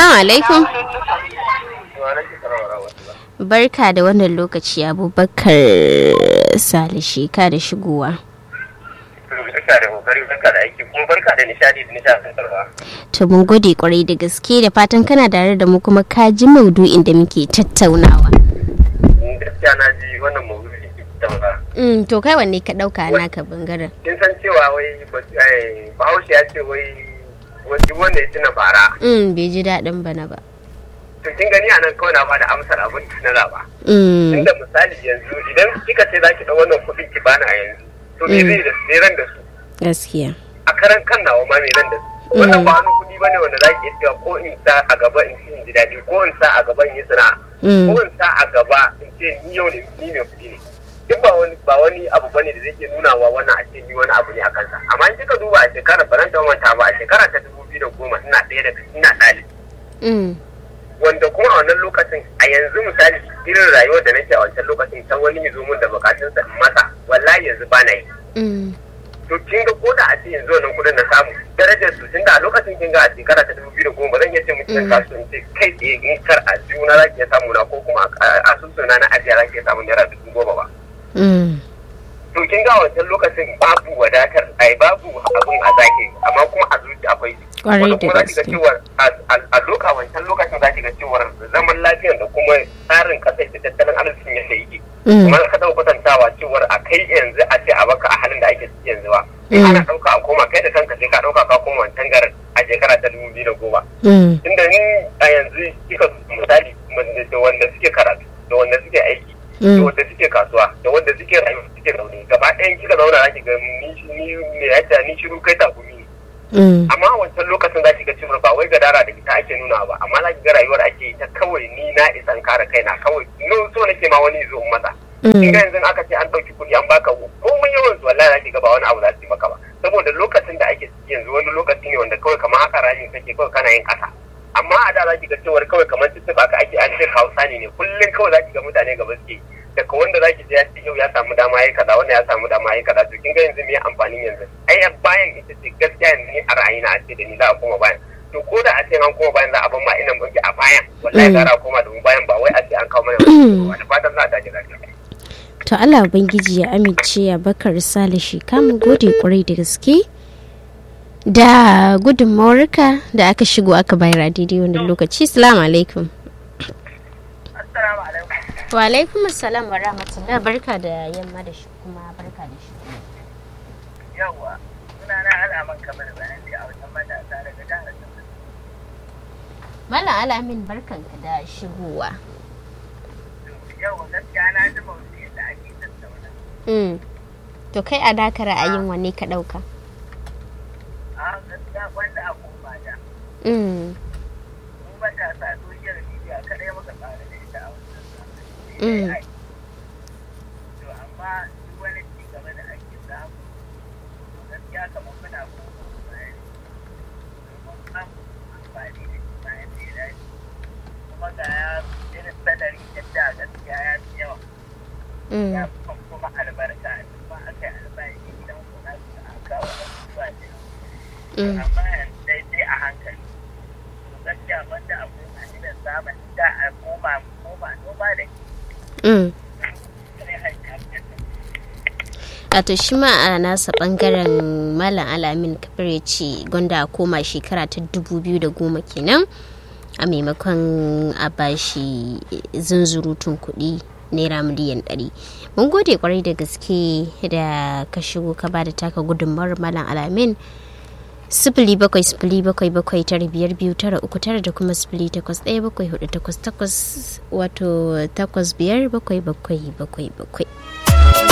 Salamu alaikum. Barka da wannan lokaci Abubakar Salishi ka da shigowa. barka da kokari barka da aiki kuma barka da nishadi da nishadantarwa. To mun gode kwarai da gaske da fatan kana tare da mu kuma ka ji maudu'in da muke tattaunawa. Gaskiya na ji wannan maudu'i tattauna. Mm, to kai wanne ka dauka naka bangaren? Kin san cewa wai Bahaushe ya ce wai wani wanda ya tuna bara. Mm, bai ji daɗin bana ba. To kin gani anan kawai na bada amsar abin da na zaba. Mm, Inda misali yanzu idan kika ce za ki ɗau wannan kuɗin ki bani a yanzu. To me zai da me ran da su? gaskiya. A karan kan nawa ma me ran da su? Wannan ba wani kuɗi bane wanda za ki iya cewa ko in sa a gaba in ci in ji daɗi ko in sa a gaba in yi sana'a. Mm, ko in sa a gaba in ce ni yau ne ni mai kuɗi ne duk ba wani ba wani abu bane da zai ke nuna wa wannan a ce ni wani abu ne a kansa amma in kika duba a shekarar ba zan manta ba a shekara ta dubu biyu da goma ina ɗaya daga ina ɗalibi mm, wanda kuma a wannan lokacin a yanzu misali irin rayuwar da nake a wancan lokacin ta wani ya zo min da bukatunsa in masa wallahi yanzu ba na yi mm, to kin ga ko da a ce yanzu wannan kudin na samu darajar su tunda a lokacin kin ga a shekara ta dubu biyu da goma zan iya ce miki Mm. zan kasu in ce kai tsaye in kar a juna za ki iya samu na ko kuma a asusuna na ajiya za ki iya samu naira dubu goma ba mm, to kin ga wancan lokacin babu wadatar ai babu abun a zaki amma kuma a zuci akwai Kwarai wanda da kuma za ki ga gaske. cewar a- a a loka wancan lokacin za ki ga cewar zaman lafiyar da kuma tsarin kasar da tattalin arzikin yadda yake mm, kuma ka taɓa kwatantawa cewar a kai yanzu a ce a baka a halin da ake ciki yanzu ba Mm. ana ɗauka a koma kai da kanka sai ka ɗauka ka koma wancan garin a shekara ta dubu biyu da goma mm, inda ni a yanzu kika misali da wanda suke karatu da wanda suke aiki da mm, wanda suke kasuwa da wanda suke rayuwa suke zaune gaba ɗayan kika zauna za ki ga ni ni me yadda ni shiru kai takumi ne mm, amma a wancan lokacin za ki ga cewa ba wai gadara da ita ake nuna ba amma za ki ga rayuwar ake yi ta kawai ni na isan kare kaina kawai no so nake ma wani zo in masa in mm, ga yanzu aka ce an ɗauki kuɗi an baka komai yawan su wallahi za ki ga ba wani abu za su yi maka ba saboda lokacin da ake ciki yanzu wani lokaci ne wanda kawai kamar haka rayin kake kawai kana yin ƙasa amma a da za ki ga cewar kawai kamar tuttuɓa ka ake an ce hausa ne ne kullum kawai za ki ga mutane gaba suke yi. daga wanda za ki je ya ce yau ya samu dama ya kaza wanda ya samu dama ya kaza to kin ga yanzu me amfanin yanzu ai bayan ita ce gaskiya yanzu ni a ra'ayina a ce da ni za a koma bayan to ko da a ce an koma bayan za a ban ma ina muke a bayan wallahi Mm. gara a koma da mu bayan ba wai a ce an kawo mana wani fatan za a tashi lafiya To Allah Ubangiji ya amince ya bakar Salishi kamun gode kwarai da gaske da gudunmawarka da aka shigo aka bayar a daidai wannan lokaci. Salamu alaikum. assalamu alaikum Wa alaikum assalam wa rahmatullah barka da yamma da shi kuma barka da shi. yawa suna na alaman kamar bayan da a wajen matasa daga jihar Sokoto. Malam Alamin barkanka da shigowa. yawa gaskiya na ji maudu'in da ake tattauna Mm. To kai a naka ra'ayin wanne ka ɗauka? a gaskiya wanda a koma da Mm. mu matasa social media kadai muka fara da ita a wannan Mm. zamani to amma duk wani ci gaba da ake samu gaskiya kamar muna koma bayan domin samu amfani da shi bayan da ya dace kuma ga ya irin salari yadda gaskiya ya fi yawa Mm. ya fi kuma albarka kuma aka yi albashi idan kuna a kawo abubuwa da yawa Mm. amma yanzu dai dai a hankali to gaskiya wanda a koma idan zamani da a koma koma noma da Mm. kare hanya Wato shi ma a nasa bangaren Malam Alamin kafir ya ce gwanda a koma shekara ta dubu biyu da goma kenan a maimakon a bashi zunzurutun kuɗi naira miliyan ɗari. Mun gode kwarai da gaske da ka shigo ka ba da taka gudunmawar Malam Alamin. sifili bakwai sifili bakwai bakwai tara biyar biyu tara uku tara da kuma sifili takwas ɗaya bakwai hudu takwas takwas wato takwas biyar bakwai bakwai bakwai bakwai